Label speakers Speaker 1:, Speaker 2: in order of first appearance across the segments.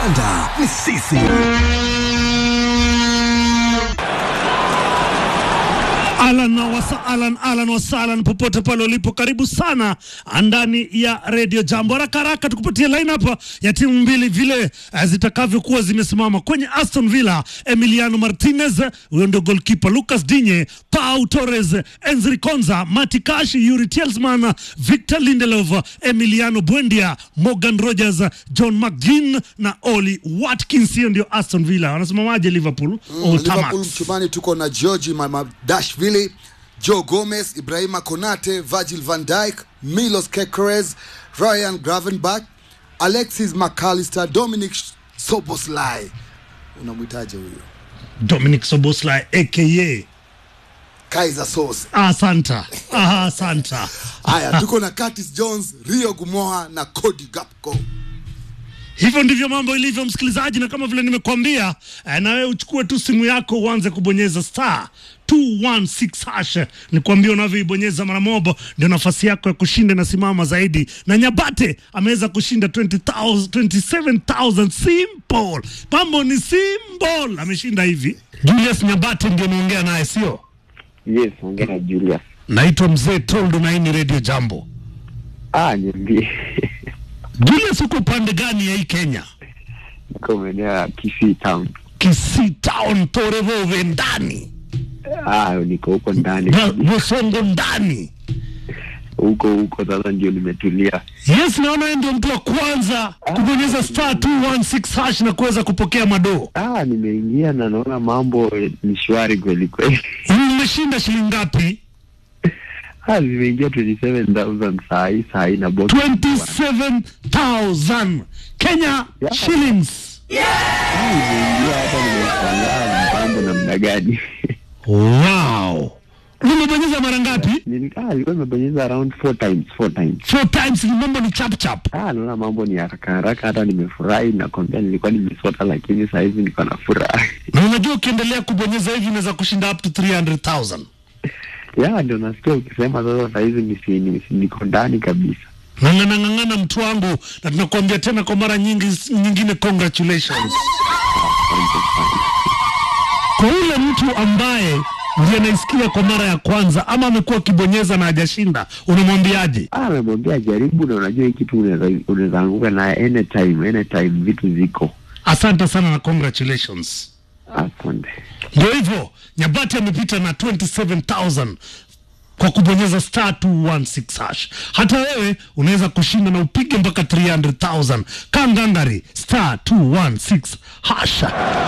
Speaker 1: kandanda ni sisi.
Speaker 2: Alan wasa alan alan wasalan popote pale ulipo, karibu sana ndani ya Radio Jambo. Haraka haraka tukupatie lineup ya timu mbili vile eh, zitakavyokuwa zimesimama kwenye Aston Villa. Emiliano Martinez, huyo ndio goalkeeper. Lucas Digne, Pau Torres, Enzri Konza, Mati Kashi, Yuri Tielemans, Victor Lindelof, Emiliano Buendia, Morgan Rogers, John McGinn na Oli Watkins. Hiyo ndio Aston Villa. Wanasemaje Liverpool?
Speaker 3: Mm,
Speaker 2: Old
Speaker 3: Liverpool
Speaker 2: Tamax.
Speaker 3: mchumani tuko na Georgi Mamardashvili, Joe Gomez, Ibrahima Konate, Virgil van Dijk, Milos Kekeres, Ryan Gravenberch, Alexis McAllister, Dominic Soboslai. Unamwitaje huyo?
Speaker 2: Dominic Soboslai aka
Speaker 3: Kaiser Sose.
Speaker 2: Asanta. Aha, asanta.
Speaker 3: Haya, tuko na Curtis Jones, Rio Gumoa na Cody Gakpo.
Speaker 2: Hivyo ndivyo mambo ilivyo, msikilizaji, na kama vile nimekuambia eh, na wewe uchukue tu simu yako uanze kubonyeza star 216 hash. Nikwambia unavyoibonyeza mara moja ndio nafasi yako ya kushinda inasimama zaidi, na Nyabate ameweza kushinda 20,000 27,000 simple. Mambo ni simple, ameshinda hivi. Julius Nyabate ndio naongea naye, sio?
Speaker 4: Yes, ongea na Julius.
Speaker 2: Naitwa Mzee Toldo na hii ni Radio Jambo.
Speaker 4: Ah, niambie.
Speaker 2: Julius, uko upande gani ya hii Kenya?
Speaker 4: Niko maeneo ya Kisii town.
Speaker 2: Kisii Town, Torevove ndani
Speaker 4: Ah, niko huko ndani.
Speaker 2: na Bosongo ndani.
Speaker 4: Huko huko sasa ndio nimetulia.
Speaker 2: Yes, naona yeye ndio mtu wa kwanza kubonyeza star 216 hash na kuweza kupokea madoo.
Speaker 4: Ah, nimeingia na naona mambo eh, ni shwari kweli kweli.
Speaker 2: Umeshinda shilingi ngapi?
Speaker 4: Ah, nimeingia 27000 saa hii saa hii na box.
Speaker 2: 27000 Kenya
Speaker 4: Yeah.
Speaker 2: shillings.
Speaker 4: Ah, nimeingia hapa nimeshangaa mambo namna gani.
Speaker 2: Wow. Umebonyeza mara ngapi?
Speaker 4: Nili- Ah, nilikuwa nimebonyeza around four times, four times.
Speaker 2: Four times, ni mambo ni chap chap.
Speaker 4: Ah, naona mambo ni haraka haraka, hata nimefurahi. Nakwambia nilikuwa nimesota, lakini saa hizi niko na furaha.
Speaker 2: Na unajua ukiendelea kubonyeza hivi unaweza kushinda up to 300,000.
Speaker 4: ya ndio nasikia ukisema sasa sahizi nisi, nisi, niko ndani kabisa
Speaker 2: Ng'ang'ana ng'ang'ana mtu wangu, na tunakuambia tena kwa mara nyingi nyingine, congratulations.
Speaker 4: Asante sana.
Speaker 2: kwa ule mtu ambaye ndiye anaisikia kwa mara ya kwanza ama amekuwa akibonyeza na hajashinda, unamwambiaje?
Speaker 4: Ah, amemwambia jaribu, na unajua hii kitu unaweza unaweza anguka naye anytime anytime, vitu ziko.
Speaker 2: Asante sana na congratulations.
Speaker 4: Asante.
Speaker 2: Ndio hivyo, Nyabati amepita na 27000 kwa kubonyeza star 216 hash. Hata wewe unaweza kushinda na upige mpaka 300000 kangangari star 216 hash.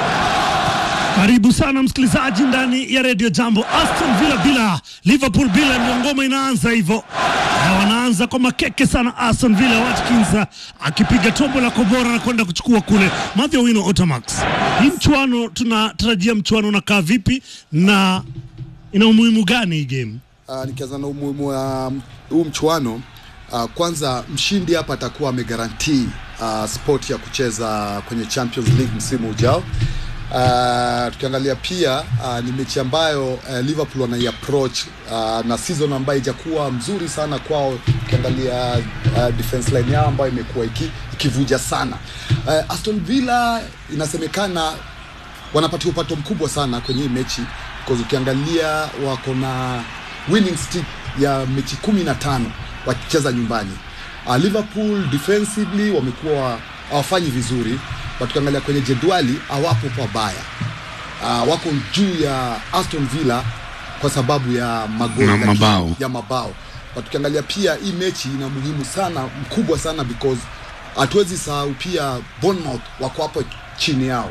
Speaker 2: Karibu sana msikilizaji ndani ya redio Jambo. Aston Villa bila Liverpool bila, ndio ngoma inaanza hivyo. Na wanaanza kwa makeke sana. Aston Villa, Watkins ah, akipiga tombo la kobora na kwenda kuchukua kule. Mathew Wino Otamax, hii mchuano tunatarajia mchuano unakaa vipi na ina umuhimu gani hii game?
Speaker 3: Uh, nikianza na umuhimu wa um, huu mchuano uh, kwanza mshindi hapa atakuwa amegarantii uh, sport ya kucheza kwenye Champions League msimu ujao. Uh, tukiangalia pia uh, ni mechi ambayo uh, Liverpool wanai approach uh, na season ambayo ijakuwa mzuri sana kwao, ukiangalia uh, defense line yao ambayo imekuwa iki, ikivuja sana. Uh, Aston Villa inasemekana wanapatia upato mkubwa sana kwenye hii mechi because ukiangalia wako na winning streak ya mechi kumi na tano wakicheza nyumbani. Uh, Liverpool defensively wamekuwa hawafanyi vizuri, but ukiangalia kwenye jedwali hawapo pabaya. Uh, wako juu ya Aston Villa kwa sababu ya magoli
Speaker 1: Ma-
Speaker 3: lakini-
Speaker 1: mabao.
Speaker 3: ya mabao but ukiangalia pia hii mechi ina muhimu sana mkubwa sana because hatuwezi sahau pia Bournemouth wako hapo chini yao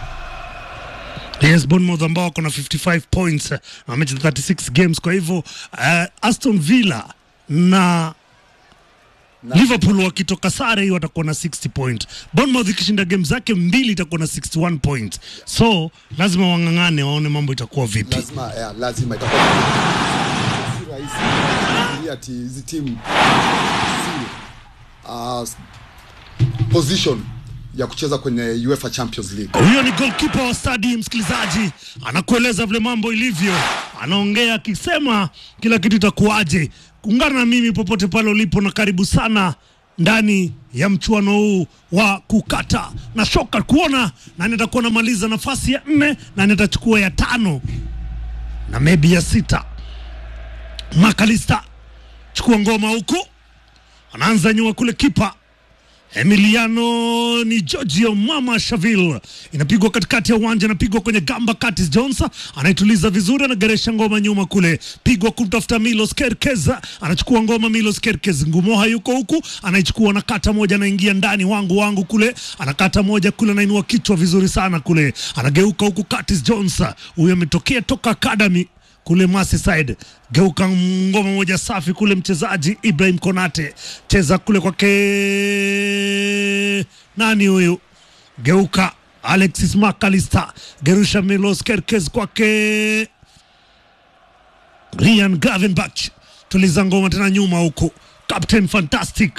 Speaker 2: Yes, Bournemouth ambao wako na 55 points eh, na wamecheza 36 games. Kwa hivyo uh, Aston Villa na Liverpool wakitoka sare hii watakuwa na 60 point. Bournemouth ikishinda game zake mbili itakuwa na 61 point. So lazima wang'ang'ane waone mambo itakuwa vipi.
Speaker 3: lazima yeah, lazima itakuwa si rahisi kufikiria ati hizi timu si uh, position ya kucheza kwenye UEFA Champions League.
Speaker 2: Huyo ni goalkeeper wa stadi, msikilizaji, anakueleza vile mambo ilivyo, anaongea akisema kila kitu itakuwaje. Ungana na mimi popote pale ulipo, na karibu sana ndani ya mchuano huu wa kukata na shoka, kuona nani atakuwa anamaliza nafasi ya nne, nani atachukua ya tano na maybe ya sita. Makalista chukua ngoma huku, anaanza nyuma kule, kipa Emiliano ni Giorgio Mama Shaville, inapigwa katikati ya uwanja, inapigwa kwenye gamba. Curtis Jones anaituliza vizuri, anageresha ngoma nyuma kule, pigwa kumtafuta Milos Kerkez, anachukua ngoma Milos Kerkez, Ngumoha yuko huku, anaichukua anakata moja, anaingia ndani, wangu wangu kule, anakata moja kule, anainua kichwa vizuri sana kule, anageuka huku. Curtis Jones huyu ametokea toka academy kule Merseyside, geuka ngoma moja safi kule, mchezaji Ibrahim Konate cheza kule kwake, nani huyu, geuka Alexis McAllister, gerusha Milos Kerkez kwake Ryan Gravenberch, tuliza ngoma tena nyuma huku, Captain Fantastic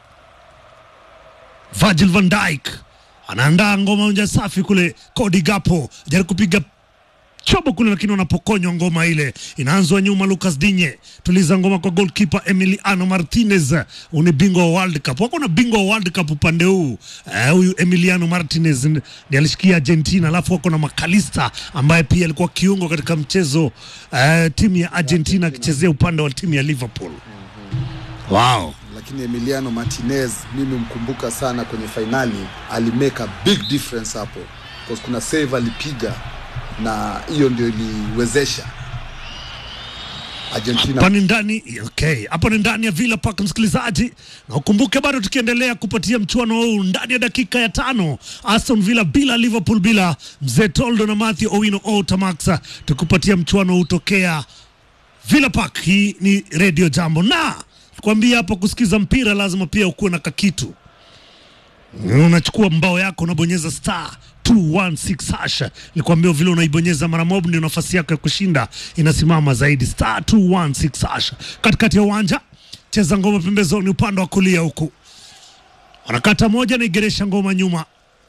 Speaker 2: Virgil van Dijk anaandaa ngoma moja safi kule, Cody Gapo jaribu kupiga chobo kule, lakini wanapokonywa ngoma ile. Inaanzwa nyuma, Lucas Digne tuliza ngoma kwa goalkeeper Emiliano Martinez. Huyu ni bingwa wa World Cup, wako na bingwa wa World Cup upande huu eh, huyu Emiliano Martinez ndiye alishikia Argentina, alafu wako na Makalista ambaye pia alikuwa kiungo katika mchezo eh, timu ya Argentina akichezea upande wa timu ya Liverpool. Wow.
Speaker 3: lakini Emiliano Martinez mimi mkumbuka sana kwenye fainali, alimake a big difference hapo, because kuna save alipiga na hiyo ndio iliwezesha Argentina
Speaker 2: hapa ni ndani okay, hapa ni ndani ya Villa Park msikilizaji, na ukumbuke bado tukiendelea kupatia mchuano huu ndani ya dakika ya tano, Aston Villa bila Liverpool bila mzee Toldo na Matthew Owino Otamax, tukupatia mchuano huu tokea Villa Park. Hii ni Radio Jambo, na kwambia hapo kusikiza mpira lazima pia ukuwe na kakitu unachukua mbao yako unabonyeza star 216 hash. Nikwambia vile unaibonyeza mara moja ndio nafasi yako ya kushinda inasimama zaidi. Star 216 hash. Katikati ya uwanja cheza ngoma pembezoni, upande wa kulia huku wanakata moja, naigeresha ngoma nyuma,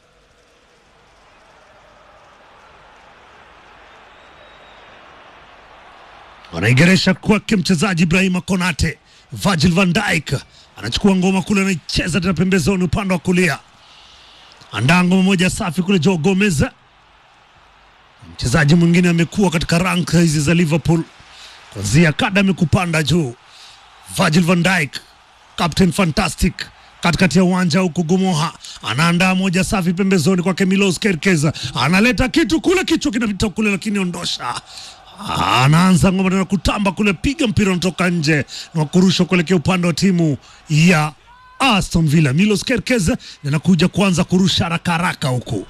Speaker 2: wanaigeresha kwake mchezaji Ibrahima Konate. Virgil van Dijk anachukua ngoma kule, anaicheza tena pembezoni, upande wa kulia andaa ngoma moja safi kule. Joe Gomez, mchezaji mwingine amekuwa katika rank hizi za Liverpool kuanzia academy kupanda juu. Virgil van Dijk, Captain Fantastic katikati ya uwanja huku. Gumoha anaandaa moja safi pembezoni kwake. Milos Kerkez analeta kitu kule, kichwa kinapita kule, lakini ondosha anaanza ngoma tena kutamba kule, piga mpira unatoka nje na kurusha kuelekea upande wa timu ya Aston Villa. Milos Kerkez anakuja kuanza kurusha haraka haraka huku.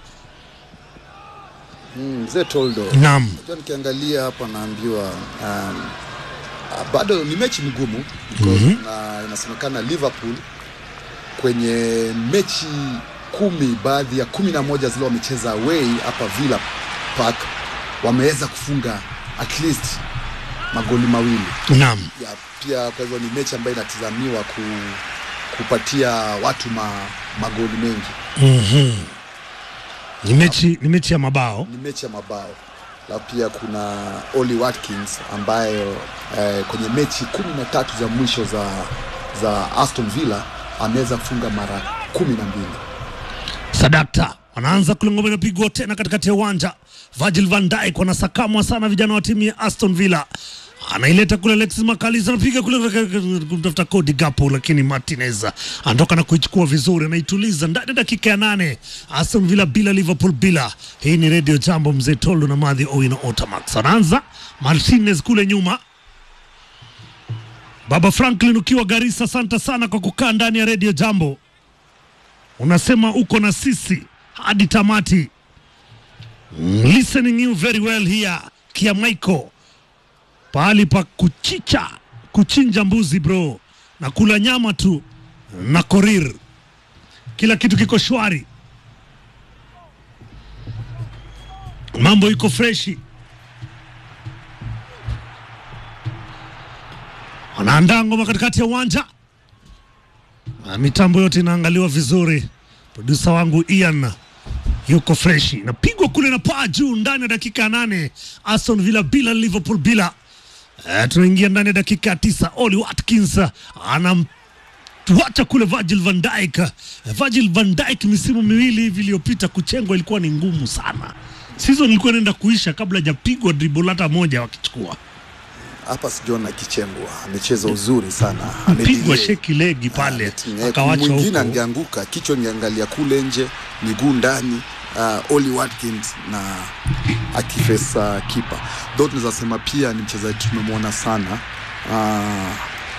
Speaker 3: mzee Toldo.
Speaker 2: Naam,
Speaker 3: Unajua nikiangalia hapa naambiwa um, ah, bado ni mechi mgumu because na inasemekana Liverpool kwenye mechi kumi baadhi ya kumi na moja zile wamecheza away hapa Villa Park wameweza kufunga at least magoli mawili
Speaker 2: naam,
Speaker 3: ya, pia kwa hivyo ni mechi ambayo inatizamiwa ku, kupatia watu ma, magoli mengi
Speaker 2: ni mechi, ni mechi ya mabao.
Speaker 3: ni mechi ya mabao alafu pia kuna Oli Watkins ambayo eh, kwenye mechi kumi na tatu za mwisho za, za Aston Villa ameweza kufunga mara kumi na mbili
Speaker 2: Sadakta wanaanza kule, ngoma inapigwa tena katikati ya uwanja. Virgil van Dijk wanasakamwa sana vijana wa timu ya Aston Villa, anaileta kule Alexis Makalisa, anapiga kule kumtafuta Cody Gakpo, lakini Martinez anatoka na kuichukua vizuri, anaituliza ndani ya dakika ya nane. Aston Villa bila Liverpool bila. Hii ni Radio Jambo, mzee Toldo na Madhi Owino Otamax. Anaanza Martinez kule nyuma Baba Franklin ukiwa Garissa, asante sana kwa kukaa ndani ya Radio Jambo unasema uko na sisi hadi tamati. Mm, listening you very well here Kiamaiko, pahali pa kuchicha kuchinja mbuzi bro, na kula nyama tu na korir, kila kitu kiko shwari, mambo iko freshi. Wanaandaa ngoma katikati ya uwanja na mitambo yote inaangaliwa vizuri. Produsa wangu Ian yuko freshi, napigwa kule na paa juu ndani ya dakika ya nane. Aston Villa bila Liverpool bila. Eh, tunaingia ndani ya dakika ya tisa. Oli Watkins anam tuacha kule Virgil van Dijk. Eh, Virgil van Dijk misimu miwili hivi iliyopita kuchengwa ilikuwa ni ngumu sana. Season ilikuwa inaenda kuisha kabla hajapigwa dribble hata moja wakichukua.
Speaker 3: hapa sijaona kichembwa, amecheza uzuri sana,
Speaker 2: Pigwa
Speaker 3: amedelay.
Speaker 2: sheki legi pale
Speaker 3: Eh,
Speaker 2: akawachwa
Speaker 3: mwingine
Speaker 2: huko.
Speaker 3: angeanguka, kichwa ingeangalia kule nje, miguu ndani. Uh, Oli Watkins na akifesa kipa though, tunaweza sema pia ni mchezaji tumemwona sana uh,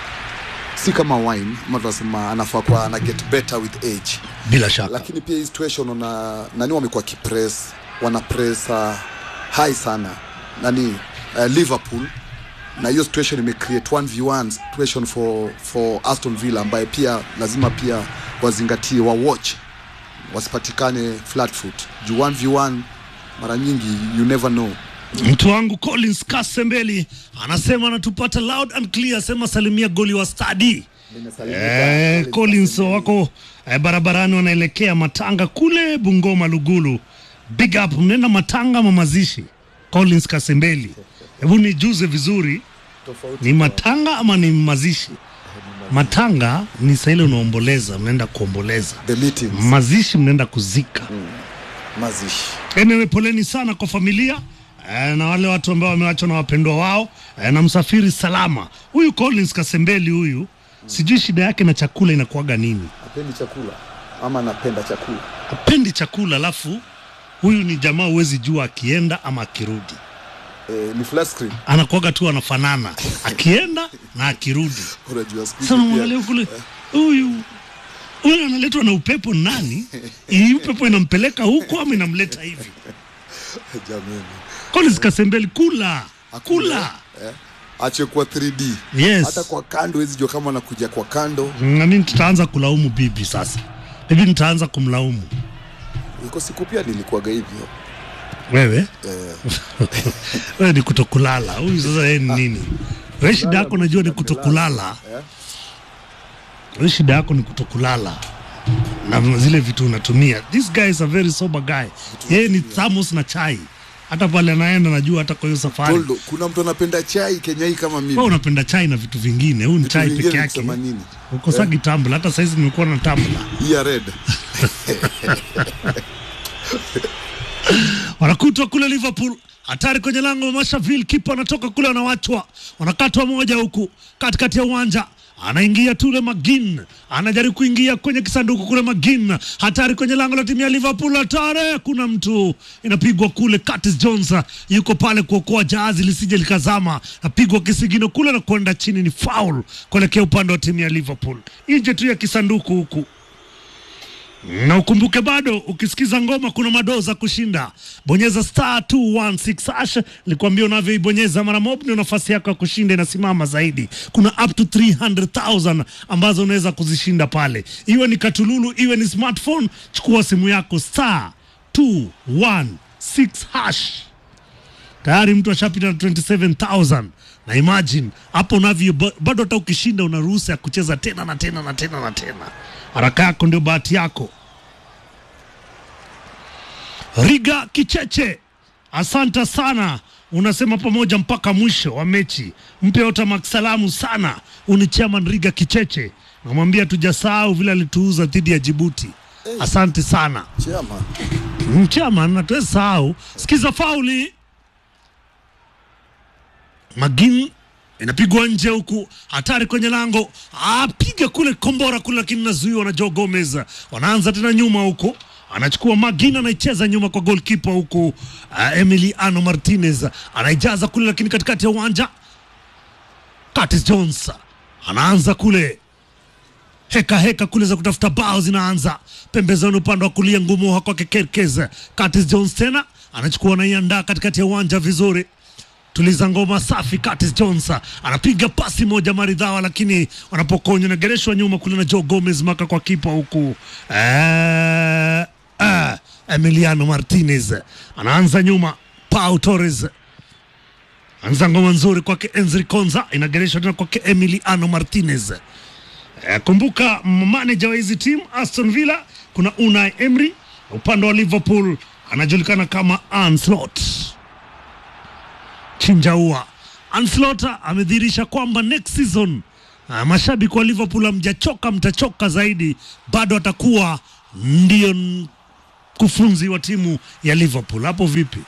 Speaker 3: si kama wine ama tunasema anafaa kuwa ana get better with age
Speaker 2: Bila shaka.
Speaker 3: lakini pia hii situation una nani wamekuwa kipress wana press uh, high sana nani uh, Liverpool na hiyo situation imecreate 1v1 situation for, for Aston Villa ambaye pia lazima pia wazingatie wa watch wasipatikane flat foot juu 1v1 mara nyingi you never know
Speaker 2: Mtu wangu Collins Kasembeli anasema anatupata loud and clear, asema salimia goli wa stadi. Eh, Collins wako eh, barabarani wanaelekea Matanga kule Bungoma Lugulu. Big up, mnaenda Matanga ama mazishi? Collins Kasembeli, hebu nijuze vizuri, ni Matanga ama ni mazishi? Matanga ni saa ile unaomboleza, mnaenda kuomboleza.
Speaker 3: the meetings
Speaker 2: Mazishi mnaenda kuzika.
Speaker 3: mazishi
Speaker 2: Anyway, poleni sana kwa familia eh, na wale watu ambao wamewachwa na wapendwa wao eh, na msafiri salama. Huyu Collins Kasembeli huyu, sijui shida yake na chakula inakuwaga nini,
Speaker 3: apendi chakula ama anapenda chakula
Speaker 2: hapendi chakula. Alafu huyu ni jamaa, huwezi jua akienda ama akirudi,
Speaker 3: eh, ni flat screen
Speaker 2: anakuwaga tu anafanana akienda na akirudi.
Speaker 3: unajua siku hizi
Speaker 2: Sasa
Speaker 3: pia-
Speaker 2: mwangalia kule, huyu huyu analetwa na upepo ni nani? Hii upepo inampeleka huko ama inamleta hivi?
Speaker 3: jamani
Speaker 2: Collins Kasembeli, kula
Speaker 3: Hakuna,
Speaker 2: kula
Speaker 3: eh, ache kwa 3D
Speaker 2: Yes.
Speaker 3: hata kwa kando huwezi jua kama anakuja kwa kando
Speaker 2: nami tutaanza kulaumu bibi sasa. Bibi nitaanza kumlaumu
Speaker 3: iko siku pia nilikuwaga hivyo
Speaker 2: wewe.
Speaker 3: eh,
Speaker 2: Wewe ni kutokulala. Huyu sasa yeye ni nini? Wewe shida yako najua ni kutokulala.
Speaker 3: eh.
Speaker 2: Wewe shida yako ni kutokulala na zile vitu unatumia. This guy is a very sober guy. Yeye ni thermos na chai. Hata pale anaenda najua hata kwa hiyo safari.
Speaker 3: Toldo, kuna mtu anapenda chai Kenya hii kama mimi
Speaker 2: Wewe unapenda chai na vitu vingine. Huyu ni
Speaker 3: Vitu
Speaker 2: chai
Speaker 3: vingine
Speaker 2: peke yake.
Speaker 3: kusema nini?
Speaker 2: Ukosagi tumbler. Hata saizi nimekuwa na tumbler.
Speaker 3: hii ya red
Speaker 2: wanakutwa kule Liverpool, hatari kwenye lango la Mashaville, kipa anatoka kule, anawachwa, wanakatwa moja huku katikati ya uwanja anaingia tule Magin, anajaribu kuingia kwenye kisanduku kule. Magin hatari kwenye lango la timu ya Liverpool, hatari, kuna mtu inapigwa kule. Curtis Jones yuko pale kuokoa jahazi lisije likazama, napigwa kisigino kule na kwenda chini, ni foul kuelekea upande wa timu ya Liverpool, nje tu ya kisanduku huku na ukumbuke bado ukisikiza ngoma kuna madoo za kushinda. Bonyeza star 216 hash, nilikwambia unavyoibonyeza mara mob ndio nafasi yako ya kushinda inasimama zaidi. Kuna up to 300,000 ambazo unaweza kuzishinda pale, iwe ni katululu, iwe ni smartphone. Chukua simu yako star 216 hash tayari mtu ashapita na 27000 na imagine hapo unavyo ba- bado hata ukishinda una ruhusa ya kucheza tena na tena na tena na tena haraka yako ndio bahati yako riga kicheche asante sana unasema pamoja mpaka mwisho wa mechi mpe otamak salamu sana uni chairman riga kicheche namwambia tujasahau vile alituuza dhidi ya jibuti asante sana
Speaker 3: chama
Speaker 2: chairman hatuwezi sahau sikiza fauli Magin inapigwa nje huku, hatari kwenye lango, apiga kule kombora kule, lakini nazuiwa na Joe Gomez. Wanaanza tena nyuma huku, anachukua Magin, anaicheza nyuma kwa goalkeeper huku. Uh, Emiliano Martinez anaijaza kule, lakini katikati ya uwanja Curtis Jones anaanza kule heka heka kule za kutafuta bao zinaanza pembezoni, upande wa kulia ngumu kwake Kerkez. Curtis Jones tena anachukua anaiandaa katikati ya uwanja vizuri tuliza ngoma safi. Curtis Jones anapiga pasi moja maridhawa, lakini wanapokonywa nagereshwa nyuma kule na Joe Gomez maka kwa kipa huku eh, eh, Emiliano Martinez anaanza nyuma. Pau Torres anza ngoma nzuri kwake Enzri Konza, inagereshwa tena kwake Emiliano Martinez. Eh, kumbuka manager wa hizi timu Aston Villa kuna Unai Emery, upande wa Liverpool anajulikana kama Anslot Chinjaua. Anslot amedhihirisha kwamba next season Ah, mashabiki wa Liverpool hamjachoka, mtachoka zaidi, bado atakuwa ndio mkufunzi wa timu ya Liverpool. Hapo vipi?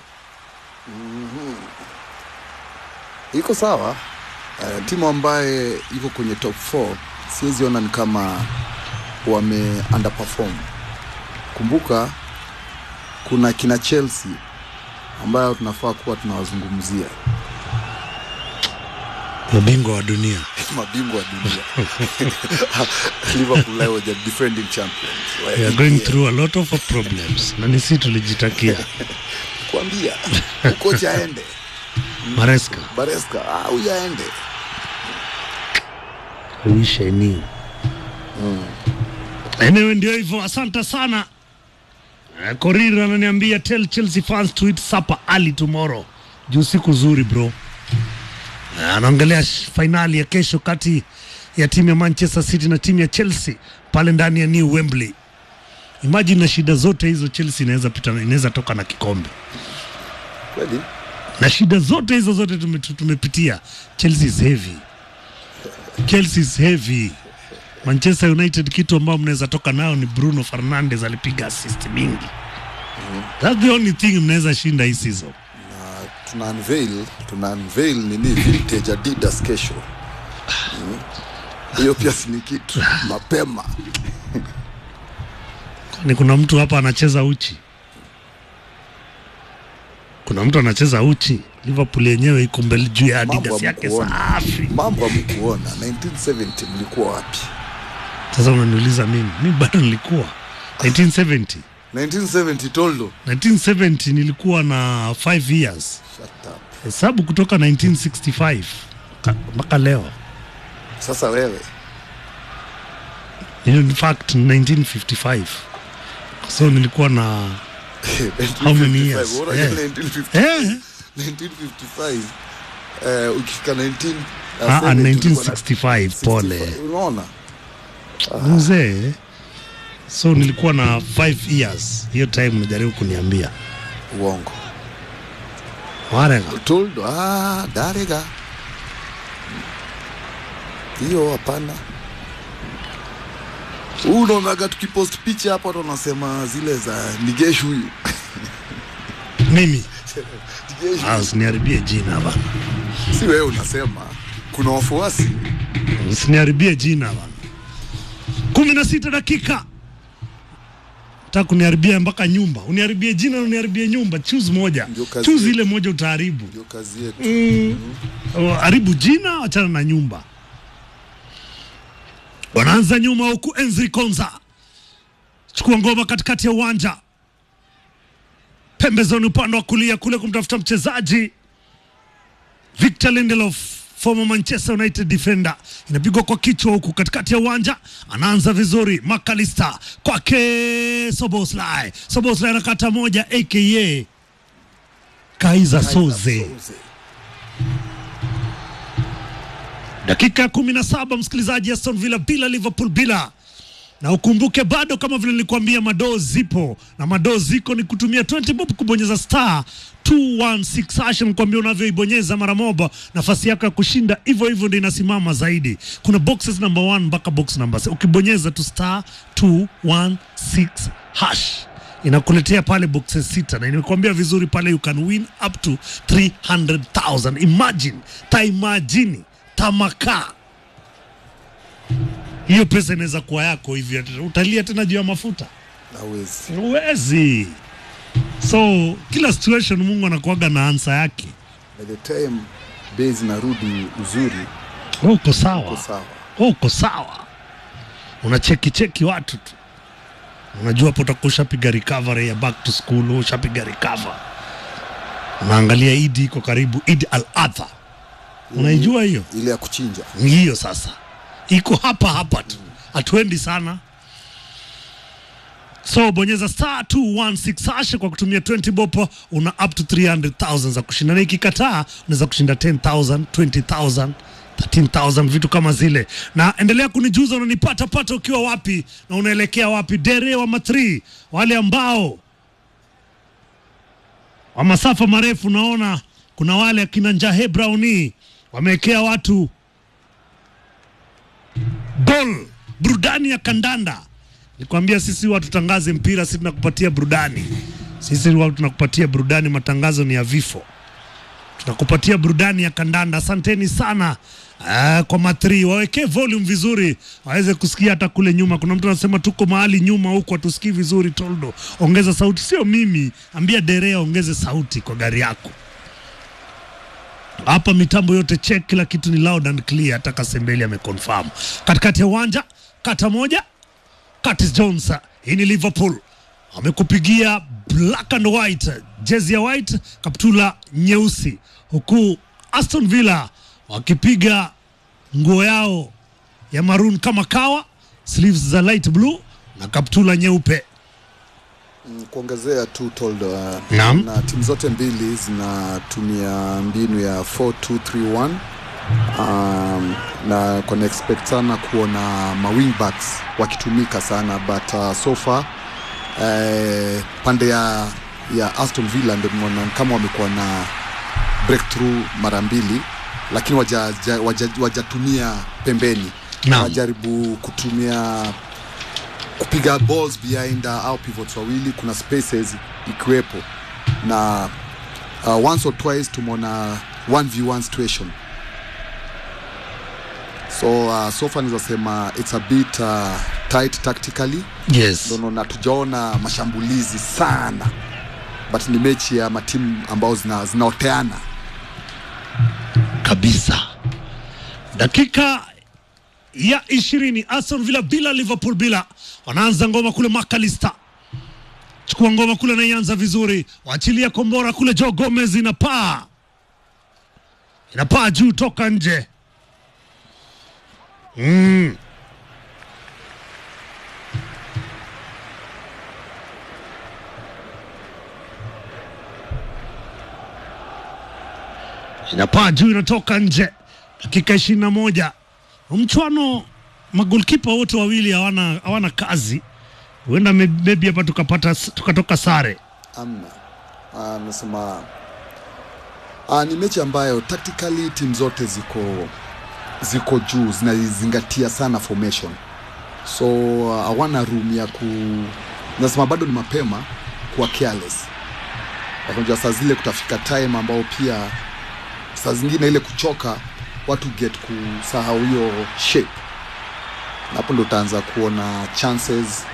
Speaker 3: iko sawa. Uh, timu ambaye iko kwenye top 4 siwezi ona ni kama wame underperform. Kumbuka kuna kina Chelsea ambayo tunafaa kuwa tunawazungumzia
Speaker 2: Mabingwa wa dunia
Speaker 3: mabingwa wa dunia Liverpool leo the defending champions wa
Speaker 2: We are going
Speaker 3: EPL.
Speaker 2: through a lot of problems, na nisi tulijitakia
Speaker 3: Kuambia kocha aende
Speaker 2: Maresca
Speaker 3: Baresca ah, huyu aende
Speaker 2: I wish I knew. Anyway, ndio hivyo, asante sana. Eh, Korir ananiambia tell Chelsea fans to eat supper early tomorrow. Juu siku zuri bro. Eh, Anaongelea sh- fainali ya kesho kati ya timu ya Manchester City na timu ya Chelsea pale ndani ya New Wembley. Imagine na shida zote hizo Chelsea inaweza pita inaweza toka na kikombe.
Speaker 3: kweli.
Speaker 2: na shida zote hizo zote tume- tu- tumepitia. Chelsea is heavy, Chelsea is heavy. Manchester United kitu ambao mnaweza toka nayo ni Bruno Fernandes alipiga assist mingi. That's the only thing mnaweza shinda hii season.
Speaker 3: Na tuna unveil tuna unveil nini vintage Adidas kesho Mm. hiyo pia si ni kitu mapema
Speaker 2: Ni kuna mtu hapa anacheza uchi, kuna mtu anacheza uchi. Liverpool yenyewe iko mbele juu ya
Speaker 3: Mambo
Speaker 2: Adidas yake
Speaker 3: hamkuona.
Speaker 2: safi.
Speaker 3: mambo amkuona 1970 mlikuwa wapi
Speaker 2: Sasa unaniuliza mimi, mimi bado nilikuwa 1970
Speaker 3: 1970 toldo
Speaker 2: 1970 nilikuwa na 5 years
Speaker 3: Shut up.
Speaker 2: hesabu kutoka 1965 ka- mpaka leo
Speaker 3: sasa wewe
Speaker 2: in fact 1955 so nilikuwa na How many years?
Speaker 3: 1955,
Speaker 2: Yeah.
Speaker 3: 1955
Speaker 2: eh,
Speaker 3: 1955 eh, ukifika 19 uh,
Speaker 2: ah, ah,
Speaker 3: 70
Speaker 2: 1965 pole
Speaker 3: 65, unaona
Speaker 2: mzee so nilikuwa na 5 years hiyo time unajaribu kuniambia
Speaker 3: uongo
Speaker 2: warega
Speaker 3: toldo ah, darega hiyo hapana huu unaonaga tukipost picha hapa watu wanasema zile za nigeshu huyu
Speaker 2: mimi
Speaker 3: Nigeshu.
Speaker 2: ah, usiniharibie jina bana
Speaker 3: si wewe unasema kuna wafuasi
Speaker 2: usiniharibie jina bana kumi na sita dakika taka kuniharibia mpaka nyumba uniharibie jina na uniharibie nyumba choose moja
Speaker 3: Ndio kazi
Speaker 2: choose
Speaker 3: yetu.
Speaker 2: ile moja utaharibu
Speaker 3: ndio kazi yetu
Speaker 2: Oh, haribu jina achana na nyumba wanaanza nyuma huku enzi konza chukua ngoma katikati ya uwanja pembezoni upande wa kulia kule kumtafuta mchezaji Victor Lindelof former Manchester United defender, inapigwa kwa kichwa huku katikati ya uwanja, anaanza vizuri Makalista kwake Soboslai. Soboslai anakata moja aka Kaiza Soze. Dakika ya kumi na saba msikilizaji, Aston Villa bila Liverpool bila na ukumbuke bado kama vile nilikuambia madoo zipo na madoo ziko ni kutumia 20 bob kubonyeza star 216 hash nikwambia unavyoibonyeza mara moja nafasi yako ya kushinda hivyo hivyo ndio inasimama zaidi kuna boxes number 1 mpaka box number 6 ukibonyeza tu star 216 hash inakuletea pale boxes sita na nimekuambia vizuri pale you can win up to 300,000 imagine taimajini tamakaa hiyo pesa inaweza kuwa yako hivi, utalia tena juu ya mafuta?
Speaker 3: Hawezi.
Speaker 2: Huwezi. So kila situation Mungu anakuaga na ansa yake.
Speaker 3: By the time bei zinarudi uzuri,
Speaker 2: Wewe uko
Speaker 3: uko
Speaker 2: sawa,
Speaker 3: sawa.
Speaker 2: wewe uko sawa, unacheki cheki watu tu, unajua hapo utakuwa ushapiga recovery ya back to school, wewe ushapiga recover, unaangalia Idi iko karibu, Idi al Adha, unaijua hiyo
Speaker 3: Ile ya kuchinja
Speaker 2: Ni hiyo sasa iko hapa hapa tu hatuendi sana so bonyeza star 216 hash kwa kutumia 20 bopo una up to 300000 za kushinda na ikikataa unaweza kushinda 10000 20000 13000 vitu kama zile na endelea kunijuza unanipata pata ukiwa wapi na unaelekea wapi dere wa matri wale ambao wa masafa marefu naona kuna wale akina njahe browni wamewekea watu ball burudani ya kandanda nikwambia sisi huwa tutangaze mpira sisi tunakupatia burudani sisi huwa tunakupatia burudani matangazo ni ya vifo tunakupatia burudani ya kandanda asanteni sana Ah, kwa matri wawekee volume vizuri waweze kusikia hata kule nyuma kuna mtu anasema tuko mahali nyuma huku hatusikii vizuri toldo ongeza sauti sio mimi ambia derea ongeze sauti kwa gari yako hapa mitambo yote check, kila kitu ni loud and clear. Hata Kasembeli ameconfirm. Katikati ya uwanja kata moja, Curtis Jones, hii ni Liverpool, amekupigia black and white, jezi ya white, kaptula nyeusi, huku Aston Villa wakipiga nguo yao ya maroon kama kawa, sleeves za light blue na kaptula nyeupe.
Speaker 3: Mm, kuongezea tu told uh,
Speaker 2: Naam.
Speaker 3: na timu zote mbili zinatumia mbinu ya 4231 um, na kuna expect sana kuona mawingbacks wakitumika sana but uh, so far eh, pande ya, ya Aston Villa ndio nimeona kama wamekuwa na breakthrough mara mbili lakini wajatumia waja, waja wajatumia pembeni
Speaker 2: Naam.
Speaker 3: wajaribu kutumia kupiga balls behind uh, au pivots wawili kuna spaces ikiwepo na uh, once or twice tumeona 1v1 situation so uh, so far naweza sema it's a bit uh, tight tactically
Speaker 2: Yes.
Speaker 3: ndio naona tujaona mashambulizi sana but ni mechi ya matimu ambao zina, zinaoteana
Speaker 2: kabisa. Dakika ya ishirini Aston Villa bila Liverpool bila, wanaanza ngoma kule Makalista, chukua ngoma kule, anaianza vizuri, waachilia kombora kule, Joe Gomez inapaa inapaa juu toka nje mm. inapaa juu inatoka nje. Dakika ishirini na moja mchwano, magolkipa wote wawili hawana hawana kazi, huenda may- maybe hapa tukapata tukatoka sare.
Speaker 3: amna Ah, nasema uh, ni mechi ambayo tactically timu zote ziko ziko juu zinazingatia sana formation so uh, hawana room ya ku nasema bado ni mapema kuwa careless unajua saa zile kutafika time ambao pia saa zingine ile kuchoka watu get kusahau hiyo shape na hapo ndo utaanza kuona chances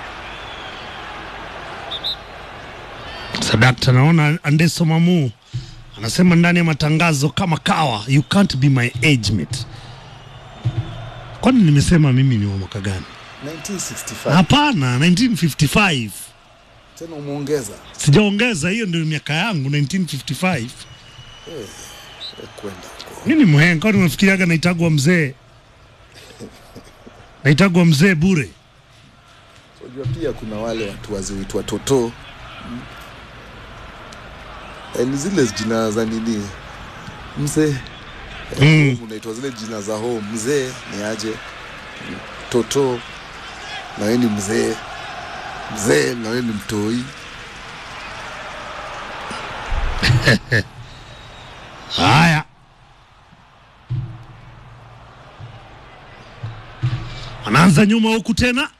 Speaker 2: Sadakta, naona Andeso Mamu anasema ndani ya matangazo kama kawa, you can't be my age mate. Kwani nimesema mimi ni wa mwaka gani?
Speaker 3: 1965
Speaker 2: Hapana, 1955
Speaker 3: tena umeongeza
Speaker 2: sijaongeza, hiyo ndio miaka yangu 1955.
Speaker 3: eh, kwenda huko
Speaker 2: Mimi ni mhenga, kwani unafikiriaga naitagwa mzee? Naitagwa mzee bure.
Speaker 3: unajua pia kuna wale watu waziwitwa toto Eh, ni zile jina za nini mzee
Speaker 2: Mm.
Speaker 3: unaitwa zile jina za home mzee ni aje toto na wewe ni mzee mzee na wewe ni mtoi
Speaker 2: Haya, anaanza nyuma huku tena,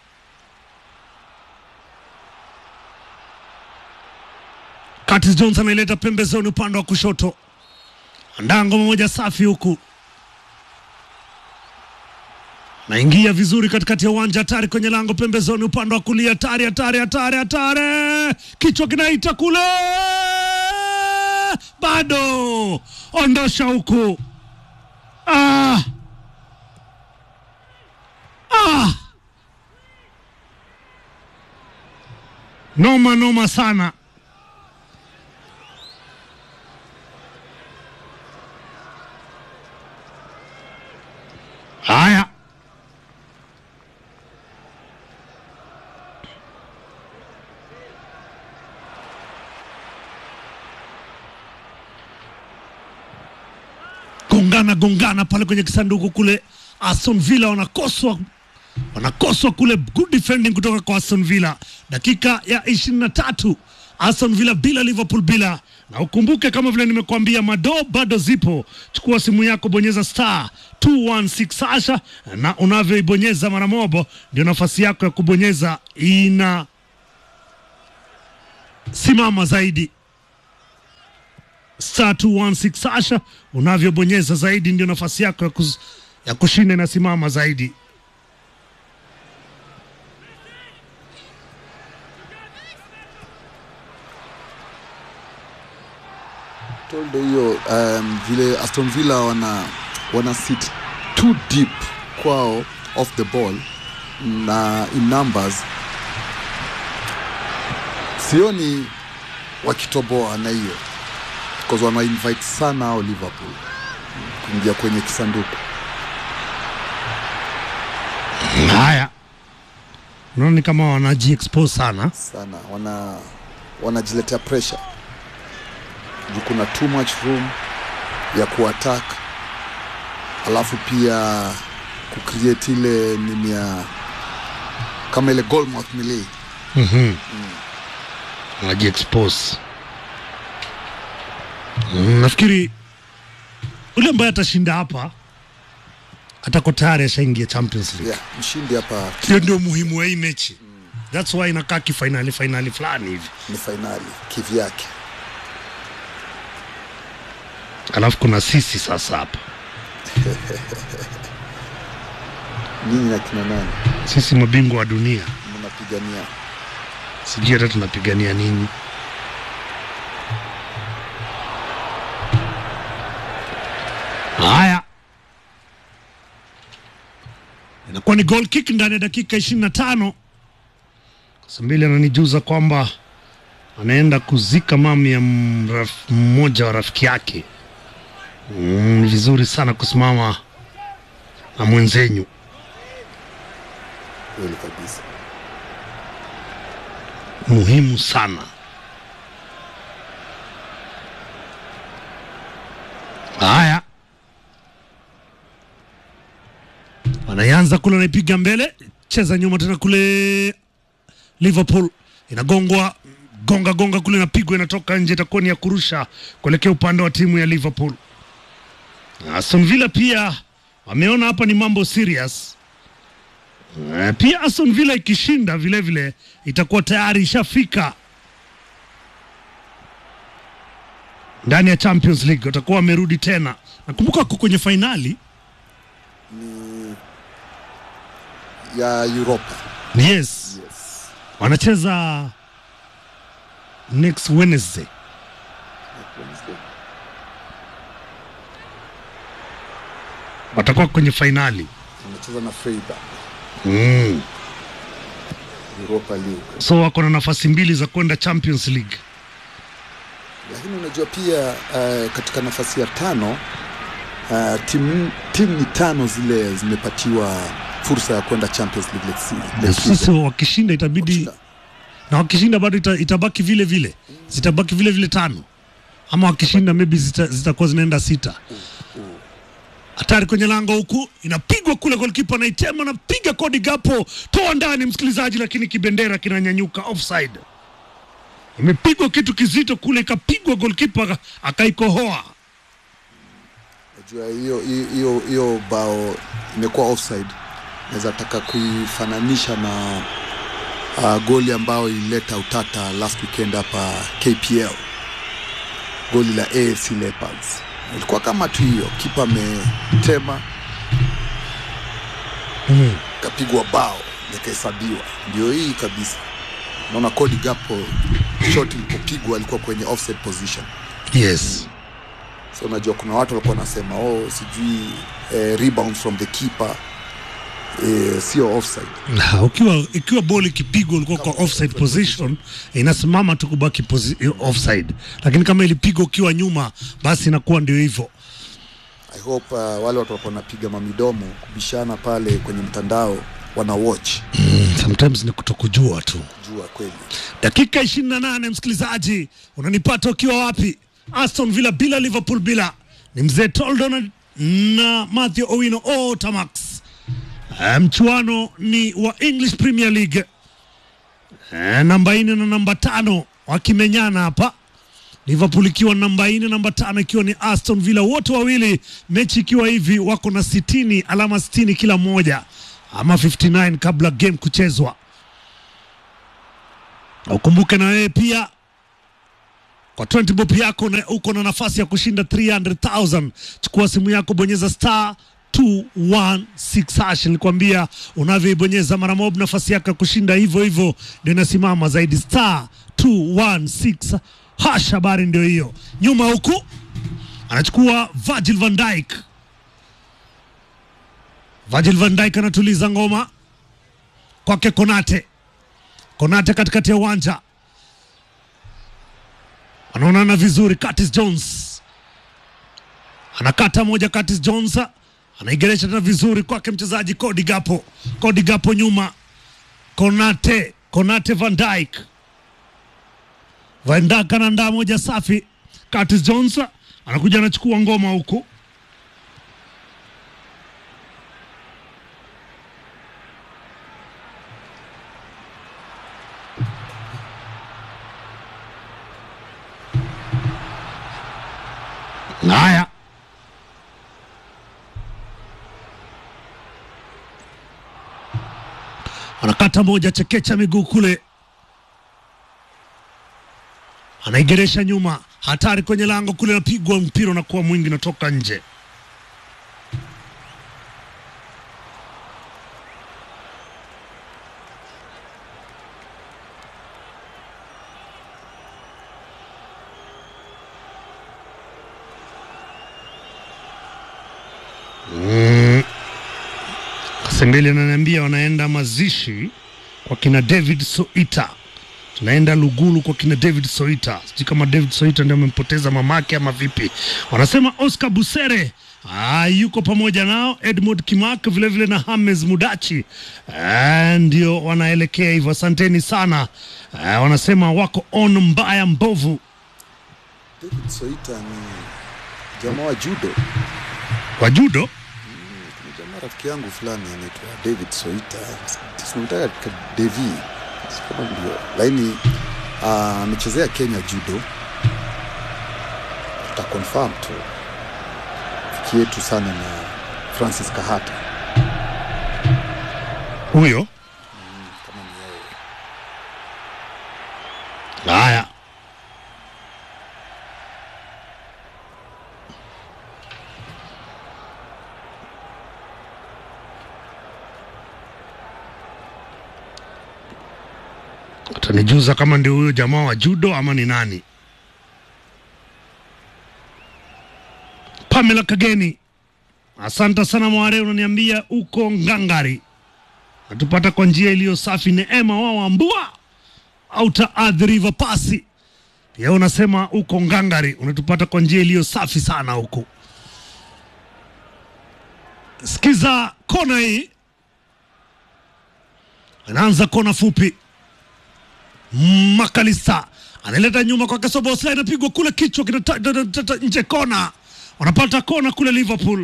Speaker 2: Curtis Jones anaileta pembezoni upande wa kushoto, andaa ngoma moja safi huku, naingia vizuri katikati ya uwanja, hatari kwenye lango pembezoni upande wa kulia, hatari, hatari, hatari, hatari, kichwa kinaita kule, bado ondosha huku, ah. Ah. Noma noma sana. Haya, gongana gongana pale kwenye kisanduku kule. Aston Villa wanakoswa wanakoswa kule, good defending kutoka kwa Aston Villa. Dakika ya ishirini na tatu Aston Villa bila Liverpool bila, na ukumbuke kama vile nimekuambia, mado bado zipo. Chukua simu yako, bonyeza star 216 hasha, na unavyoibonyeza mara mobo ndio nafasi yako ya kubonyeza ina simama zaidi. Star 216 hasha, unavyobonyeza zaidi ndio nafasi yako ya, kuz, ya kushinda inasimama zaidi.
Speaker 3: told hiyo um, vile Aston Villa wana wana sit too deep kwao off the ball na in numbers, sioni wakitoboa na hiyo because wana invite sana hao Liverpool kuingia kwenye kisanduku.
Speaker 2: Haya, unaona ni kama wanajiexpose sana.
Speaker 3: sana wana wanajiletea pressure juu kuna too much room ya kuattack alafu pia kucreate ile nini ya kama ile goal mouth melee
Speaker 2: wanajiexpose. Mm, nafikiri ule ambaye atashinda hapa atako tayari ashaingia Champions League.
Speaker 3: yeah, mshindi hapa
Speaker 2: Hiyo ndio muhimu wa hii mechi. That's why inakaa kifainali fainali fulani hivi,
Speaker 3: ni fainali kivyake
Speaker 2: alafu kuna sisi sasa hapa,
Speaker 3: nyinyi na kina nani
Speaker 2: sisi mabingwa wa dunia,
Speaker 3: mnapigania
Speaker 2: sijui hata tunapigania nini. Haya, inakuwa ni goal kick ndani ya dakika ishirini na tano. Kasambili ananijuza kwamba anaenda kuzika mami ya mraf- mmoja wa rafiki yake. Mm, Ni vizuri sana kusimama na mwenzenyu.
Speaker 3: kweli kabisa
Speaker 2: muhimu sana. Haya, wanaanza kule, wanaipiga mbele, cheza nyuma tena kule. Liverpool inagongwa gonga gonga kule, inapigwa inatoka nje, itakuwa ni ya kurusha kuelekea upande wa timu ya Liverpool. Aston Villa pia wameona hapa ni mambo serious. Eh, pia Aston Villa ikishinda vile vile itakuwa tayari ishafika ndani ya Champions League, watakuwa wamerudi tena. Nakumbuka wako kwenye fainali
Speaker 3: ya Europa
Speaker 2: yes,
Speaker 3: yes.
Speaker 2: wanacheza next Wednesday. Watakuwa kwenye fainali
Speaker 3: Wanacheza na Freiburg
Speaker 2: mm.
Speaker 3: Europa League
Speaker 2: So wako na nafasi mbili za kwenda Champions League.
Speaker 3: lakini unajua pia uh, katika nafasi ya tano uh, timu timu ni tano zile zimepatiwa fursa ya kwenda Champions League next se- next
Speaker 2: Sasa
Speaker 3: season.
Speaker 2: wakishinda itabidi
Speaker 3: Wakishinda.
Speaker 2: na wakishinda bado ita, itabaki vile vile, zitabaki vile vile tano, ama wakishinda maybe zita- zitakuwa zinaenda sita. Hatari kwenye lango huku, inapigwa kule, golkipa anaitema, anapiga kodi gapo, toa ndani msikilizaji, lakini kibendera kinanyanyuka offside. Imepigwa kitu kizito kule, ikapigwa golkipa aka- akaikohoa.
Speaker 3: Unajua hiyo hiyo hiyo bao imekuwa offside, naweza taka kuifananisha na uh, goli ambayo ilileta utata last weekend hapa KPL, goli la AFC Leopards. Ilikuwa kama tu hiyo, kipa ametema
Speaker 2: Mm.
Speaker 3: kapigwa bao likahesabiwa. Ndio hii kabisa, naona Cody Gakpo shot ilipopigwa alikuwa kwenye offside position.
Speaker 2: Yes.
Speaker 3: So unajua kuna watu walikuwa wanasema oh, sijui eh, rebound from the keeper eh, sio offside.
Speaker 2: Na, ukiwa ikiwa boli ikipigwa ulikuwa kwa offside position inasimama tu kubaki posi, offside, lakini kama ilipigwa ukiwa nyuma basi inakuwa ndio hivyo.
Speaker 3: I hope uh, wale watu walikuwa wanapiga mamidomo kubishana pale kwenye mtandao wana watch
Speaker 2: Mm, sometimes ni kutokujua tu.
Speaker 3: jua kweli.
Speaker 2: Dakika 28 msikilizaji, unanipata ukiwa wapi? Aston Villa bila Liverpool bila ni mzee Toldo na, na Mathew Owino o Tamax. Eh, Mchuano ni wa English Premier League. Eh, namba nne na namba tano wakimenyana hapa Liverpool ikiwa namba nne, namba tano ikiwa ni Aston Villa, wote wawili mechi ikiwa hivi wako na sitini, alama sitini kila mmoja ama 59 kabla game kuchezwa. Ukumbuke na wewe pia kwa 20 bob yako na uko na nafasi ya kushinda 300,000. Chukua simu yako, bonyeza star 216 hash. Nilikwambia unavyoibonyeza mara mob, nafasi yako ya kushinda hivyo hivyo ndio inasimama zaidi, star 216 hash. Habari ndio hiyo. Nyuma huku anachukua Virgil van Dijk. Virgil van Dijk anatuliza ngoma kwake Konate. Konate katikati ya uwanja wanaonana vizuri. Curtis Jones anakata moja, Curtis Jones anaigeresha tena vizuri kwake mchezaji Cody Gapo. Cody Gapo nyuma, Konate, Konate Van Dijk, Van Dijk anaandaa moja safi. Curtis Jones anakuja anachukua ngoma huku Haya, anakata moja, chekecha miguu kule, anaigeresha nyuma, hatari kwenye lango kule, napigwa mpira unakuwa mwingi, unatoka nje. Sengeli ananiambia wanaenda mazishi kwa kina David Soita, tunaenda Lugulu kwa kina David Soita. Sijui kama David Soita ndio amempoteza mamake ama vipi. Wanasema Oscar Busere ah, yuko pamoja nao, Edmund Kimak vilevile na Hames Mudachi ah, ndio wanaelekea hivyo. Asanteni sana ah, wanasema wako on mbaya mbovu.
Speaker 3: David Soita ni jamaa wa judo.
Speaker 2: Kwa judo
Speaker 3: Ni jamaa rafiki yangu fulani anaitwa David Soita, sinamtaka katika Devi Si kama ndio, lakini ah, amechezea Kenya judo. Tuta confirm tu rafiki yetu sana na Francis Kahata
Speaker 2: huyo.
Speaker 3: kama ni yeye.
Speaker 2: Haya, utanijuza kama ndio huyo jamaa wa judo ama ni nani. Pamela Kageni, asante sana Mware, unaniambia uko ngangari, natupata kwa njia iliyo safi. Neema wao ambua Outer Earth River Pasi pia unasema uko ngangari, unatupata kwa njia iliyo safi sana huku. Sikiza kona hii, anaanza kona fupi. Makalista analeta nyuma kwa Kasobosla, inapigwa kule, kichwa kinatata nje, kona. Wanapata kona kule Liverpool.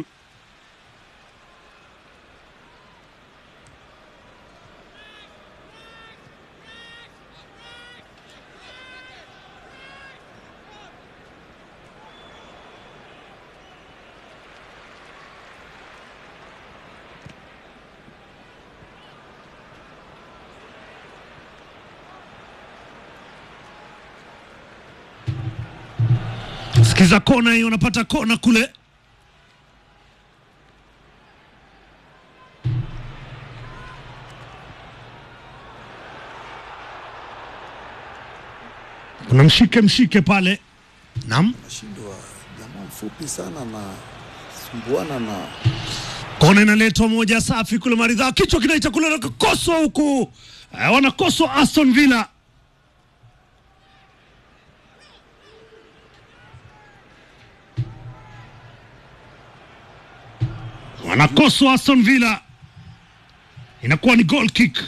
Speaker 2: Sikiza kona hii, wanapata kona kule. Kuna mshike mshike pale, naam.
Speaker 3: Nashindwa jamaa mfupi sana na sumbuana na
Speaker 2: Kona inaletwa moja safi kule, maridhaa, kichwa kinaita kule, nakakoswa huku, Eh, wanakoswa Aston Villa. Wanakoswa Aston Villa, inakuwa ni goal kick.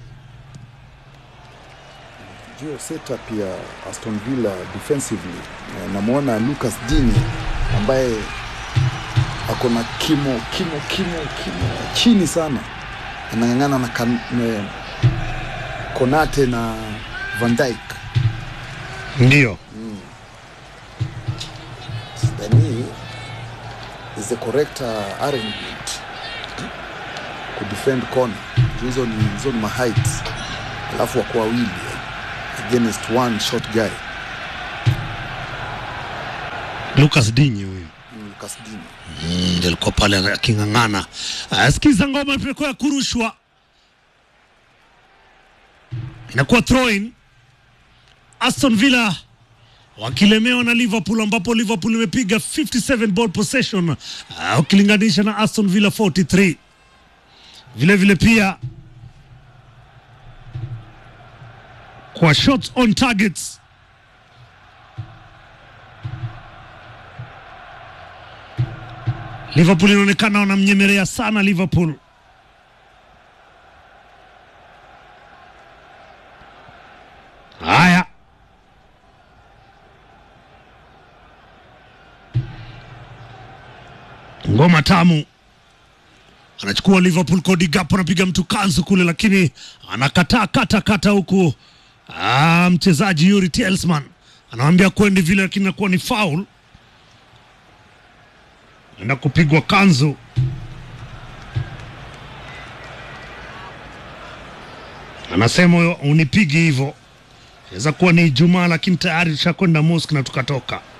Speaker 3: Geo setup ya Aston Villa defensively. Eh, Namwona Lucas Digne ambaye ako na kimo kimo kimo kimo chini sana, anang'ang'ana na kan, ne, Konate na Van Dijk.
Speaker 2: Ndio
Speaker 3: is the correct uh, arrangement kudefend corner Juu hizo ni hizo ni maheight alafu wako wawili against one short guy
Speaker 2: Lucas Dinyi huyu
Speaker 3: Mm, Lucas Digne.
Speaker 2: Mm, ndio alikuwa pale aking'ang'ana. Ah, Sikiza ngoma imekuwa ya kurushwa, inakuwa throw in. Aston Villa wakilemewa na Liverpool, ambapo Liverpool imepiga 57 ball possession ah, ukilinganisha na Aston Villa 43. Vile vile pia kwa shots on targets Liverpool inaonekana wanamnyemelea sana Liverpool. Haya, ngoma tamu, anachukua Liverpool Cody Gakpo, anapiga mtu kanzu kule, lakini anakataa kata kata huku. Ah, mchezaji Yuri Tielemans anamwambia kwendi vile, lakini inakuwa ni foul enda kupigwa kanzu. Anasema unipigi hivyo, inaweza kuwa ni Ijumaa, lakini tayari tushakwenda mosque na tukatoka.